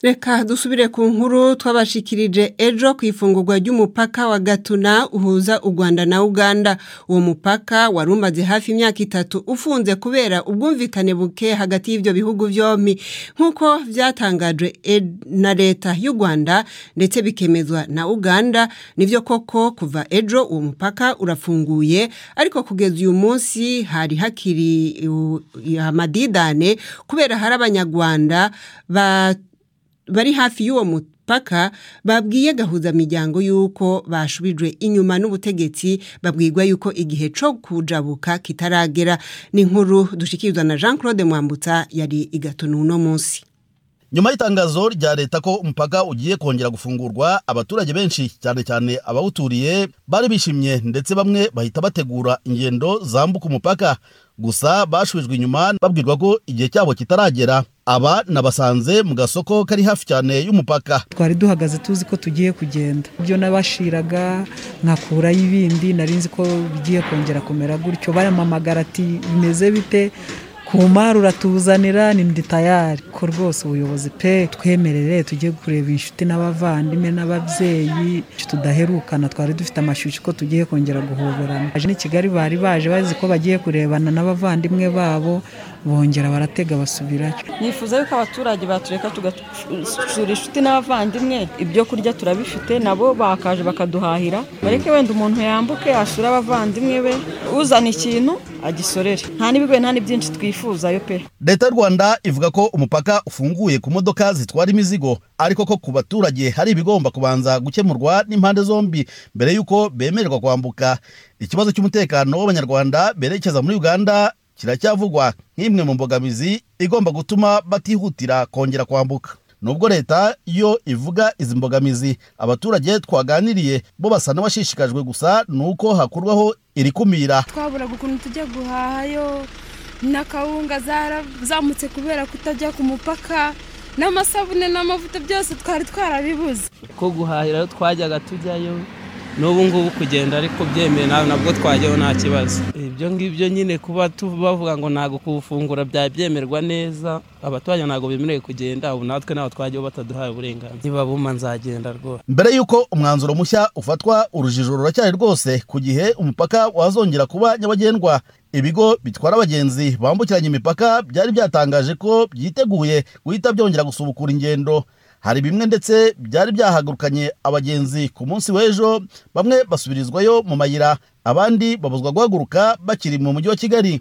reka dusubire ku nkuru twabashikirije ejo ku ifungurwa ry'umupaka wa gatuna uhuza u rwanda na uganda uwo mupaka wari umaze hafi imyaka itatu ufunze kubera ubwumvikane buke hagati y'ibyo bihugu byombi nk'uko byatangajwe na leta y'u rwanda ndetse bikemezwa na uganda nibyo koko kuva ejo uwo mupaka urafunguye ariko kugeza uyu munsi hari hakiri amadidane kubera hari abanyarwanda ba bari hafi y'uwo mupaka babwiye gahuzamiryango y'uko bashubijwe inyuma n'ubutegetsi babwirwa y'uko igihe cyo kujabuka kitaragera n'inkuru dushyikirizwa na jean claude mwambutsa yari igatuna uno munsi nyuma y'itangazo rya leta ko umupaka ugiye kongera gufungurwa abaturage benshi cyane cyane abawuturiye bari bishimye ndetse bamwe bahita bategura ingendo zambuka umupaka gusa bashubijwe inyuma babwirwa ko igihe cyabo kitaragera aba nabasanze mu gasoko kari hafi cyane y'umupaka twari duhagaze tuzi ko tugiye kugenda ibyo nabashiraga nkakuraho ibindi nari nzi ko bigiye kongera kumera gutyo baramamagara ati bimeze bite ku mari uratuzanira ni ndi tayari ko rwose ubuyobozi pe twemerere tujye kureba inshuti n'abavandimwe n'ababyeyi tudaherukana twari dufite amashyushyu ko tugiye kongera guhoberana aje ni kigali bari baje bazi ko bagiye kurebana n'abavandimwe babo bongera baratega basubirayo nifuza yuko abaturage batureka tugasura inshuti n'abavandimwe ibyo kurya turabifite nabo bakaje bakaduhahira bareke wenda umuntu yambuke asure abavandimwe be uzana ikintu agisorere nta n'ibigoye nta n'ibyinshi twifuza leta y'u rwanda ivuga ko umupaka ufunguye ku modoka zitwara imizigo ariko ko ku baturage hari ibigomba kubanza gukemurwa n'impande zombi mbere y'uko bemererwa kwambuka ikibazo cy'umutekano w'abanyarwanda berekeza muri uganda kiracyavugwa nk'imwe mu mbogamizi igomba gutuma batihutira kongera kwambuka nubwo leta yo ivuga izi mbogamizi abaturage twaganiriye bo basa n'abashishikajwe gusa ni uko hakurwaho iri kumira twaburaga ukuntu tujya guhahayo n'akawunga zaramutse kubera kutajya ku mupaka n'amasabune n'amavuta byose twari twarabibuze ko guhahirayo twajyaga tujyayo n'ubu ngubu kugenda ariko byemewe nawe nabwo twajyaho nta kibazo ibyo ngibyo nyine kuba bavuga ngo ntabwo kuwufungura byemerwa neza abaturage ntabwo bemerewe kugenda ubu natwe ntabwo twajyaho bataduhaye uburenganzira nibabuma nzagenda rwose mbere y'uko umwanzuro mushya ufatwa urujijo ruracyari rwose ku gihe umupaka wazongera kuba nyabagendwa ibigo bitwara abagenzi bambukiranya imipaka byari byatangaje ko byiteguye guhita byongera gusubukura ingendo hari bimwe ndetse byari byahagurukanye abagenzi ku munsi w'ejo bamwe basubirizwayo mu mayira abandi babuzwa guhaguruka bakiri mu mujyi wa kigali